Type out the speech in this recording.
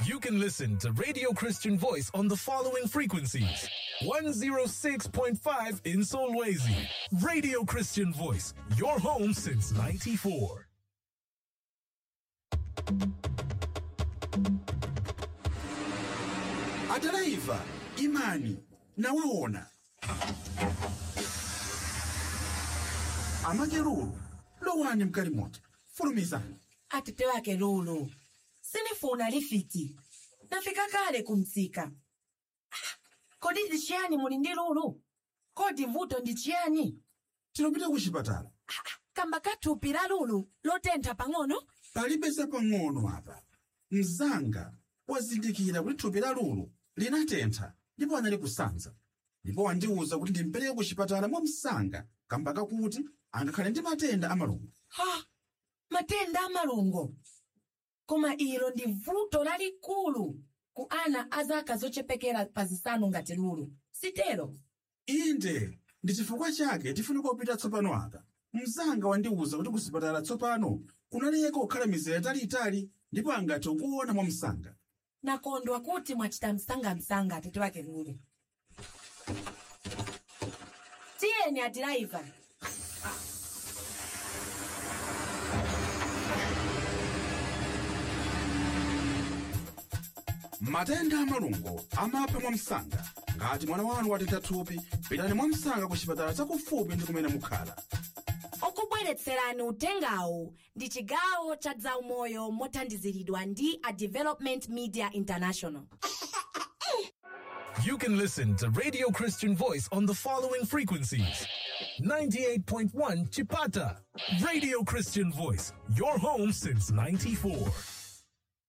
You can listen to Radio Christian Voice on the following frequencies 106.5 in Solwezi. Radio Christian Voice, your home since 94. adaraiva imani nawaona amakeruru lowani mkalimoti fulumizani atete wake lulu sinifuna lifiti nafika kale kumtsika Ah, kodi ndi chiyani muli ndi lulu kodi vuto ndi chiyani tinopita ku chipatala kamba kathupi la lulu lotentha pang'ono palibe zapang'ono apa mzanga wazindikira kuti thupi la lulu linatentha ndipo anali kusanza ndipo wandiwuza kuti ndimpereke ku chipatala mwa msanga kamba kakuti angakhale ndi matenda amalungo ha matenda amalungo koma ilo ndi vuto lalikulu ku ana a zaka zochepekera pa zisanu ngati lulu sitero inde ndi chifukwa chake tifunika kupita tsopano apa mzanga wandiwuza kuti ku chipatala tsopano kunaleka kukhala mizera italiitali ndipo angathe kuona mwa msanga nakondwa kuti mwachita msangamsanga atete wake lulu tiyeni adiraiva matenda amalungo amapha mwa msanga ngati mwana wanu watentha thupi pitani mwa msanga ku chipatala chakufupi ndi kumene mukhala okubweretserani utengawu ndi chigawo cha zaumoyo mothandiziridwa ndi a development media international You can listen to Radio Christian Voice on the following frequencies 98.1 Chipata. Radio Christian Voice, your home since 94.